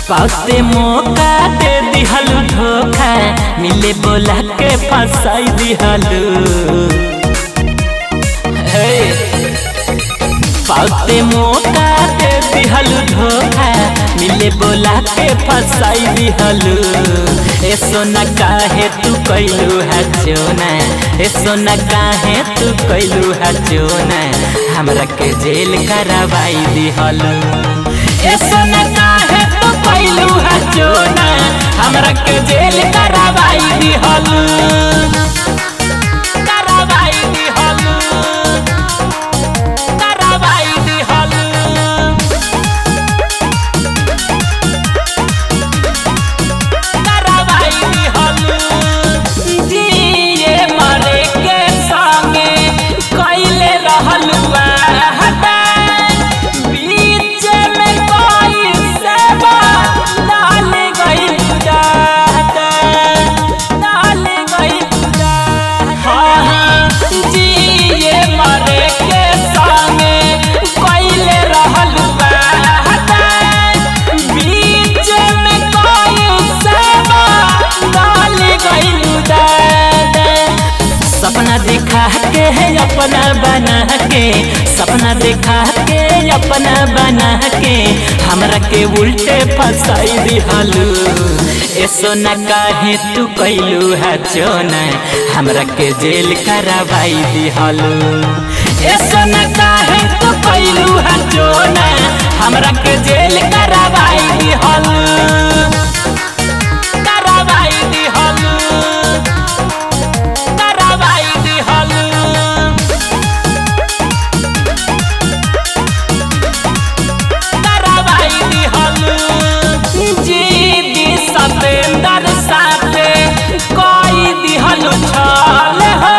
पाते मौका दे दिहल धोखा मिले बोला के फंसाई दिहलू हे पाते मौका दे दिहल धोखा मिले बोला के फंसाई दिहलू ए सोना काहे तू कैलू है चोना ए सोना काहे तू कैलू है चोना हमरा के जेल करवाई दिहलू ए सोना काहे तू कैलू है चोना हमरा के जेल करवाई दिहलू करवाई दिहलू करवाई दिहलू करवाई दिहलू जिए मरे के संगे कैले रहलू हटा बीच में कोई सेवा डाल गई जाता डाल गई हाँ हाँ जिए मरे के संगे कैले रहलू हटा बीच में कोई सेवा डाल गई दादा सपना देखा के है अपना बना के सपना देखा के अपना बना के हमरा के उल्टे फंसाई दिहलू ए सोना काहे तू कैलू है चोना हमरा के जेल करवाई दिहलू ए सोना काहे तू कैलू है चोना हमरा के जेल करवाई दिहलू करवाई दिहलू करवाई दिहलू करवाई दिहलू जी दी सतेंदर साथे कोई दिहलू छल हो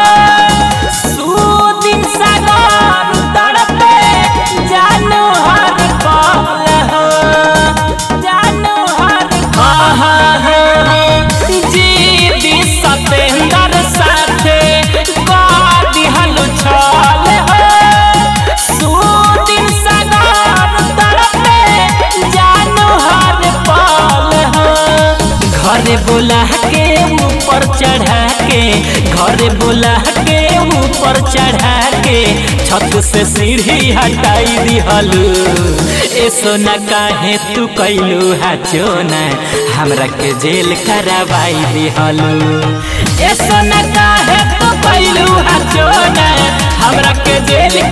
सुदिन सागर तड़पे जानू हर पल हो जानू हर हाँ हाँ हाँ जी दी सतेंदर साथे कोई दिहलू छल हो सुदिन सागर तड़पे जानू हर पल हो घरे बोला के ऊपर चढ़ा के घरे बोला के ऊपर चढ़ा के छत से सीढ़ी हटाई दिहलू ए सोना काहे तू कैलू है चोना हमरा के जेल करवाई दिहलू ए सोना काहे तू कैलू है चोना हमरा के जेल